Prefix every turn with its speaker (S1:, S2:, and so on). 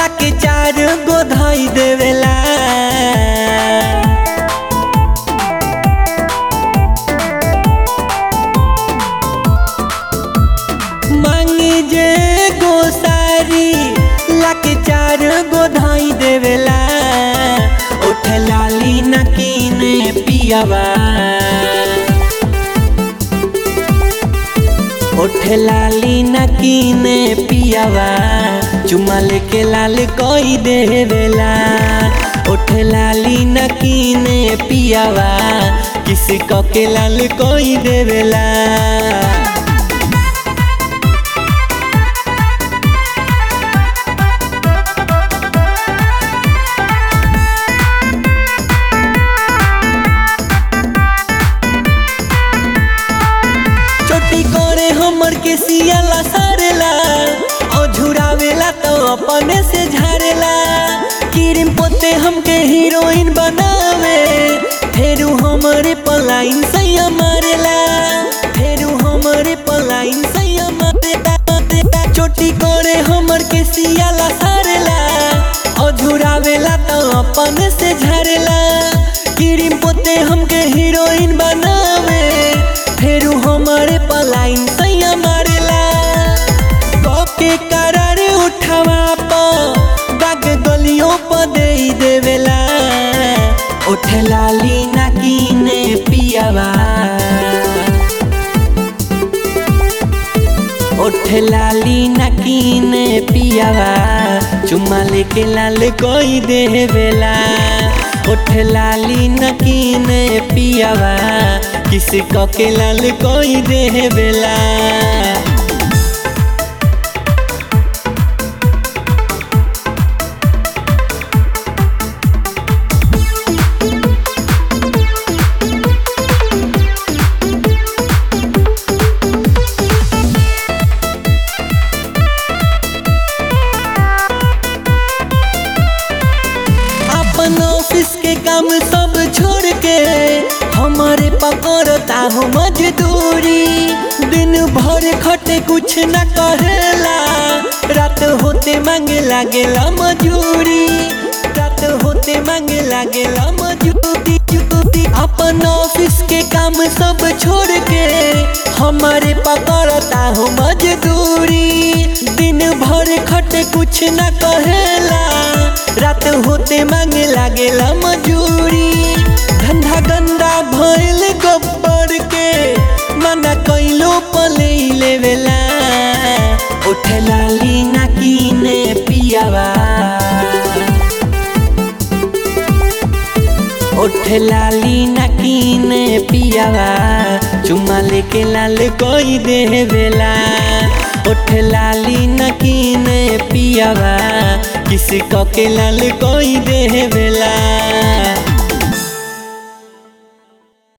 S1: लाके चार गो धई देवेला मांगी जे गो सारी लाके चार गो धई देवेला उठ लाली नकीने पियावा उठ लाली नकीने पियावा चुमा लेके लाल कोई देवेला उठ लाली नकीने पियावा किसी को के लाल कोई देवेला चोटी करे हमर के सियाला सारेला और झुरावेला तो अपने से झारेला क्रीम पोते हमके हीरोइन बनावे फेरू हमरे पलाइन सैया मारेला फेरू हमरे पलाइन सैया मारेला चोटी करे हमर के सियाला सारेला और झुरावेला तो अपने से झारेला क्रीम पोते हमके हीरोइन बनावे फेरू हमारे पलाइन सैया मारेला के करार उठावा प दाग गलियों प दे देवेला उठ लाली नकीने पियावा उठ लाली नकीने पियावा चुम्मा लेके लाल कोई देवेला उठ लाली नकीने पियावा किसी को के लाल कोई देवेला अपन ऑफिस के काम सब छोड़ के हमारे पकड़ता हो मजदूरी दिन भर खटे कुछ न करेला रात होते मांगे लागेला मजूरी रात होते मांगे लागेला मजूरी अपन ऑफिस के काम सब छोड़ के हमारे पकड़ता हो मजदूरी दिन भर खटे कुछ न कहेला रात होते मांगे लागेला मजूरी धंधा गंदा भइल गब्बर के मना कैलो पले लेवेला उठ लाली नकीने पियावा उठ लाली नकीने पियावा चुम्मा लेके लाल कोई देवेला उठ लाली नकीने पियावा किसी को के लाल कोई देवेला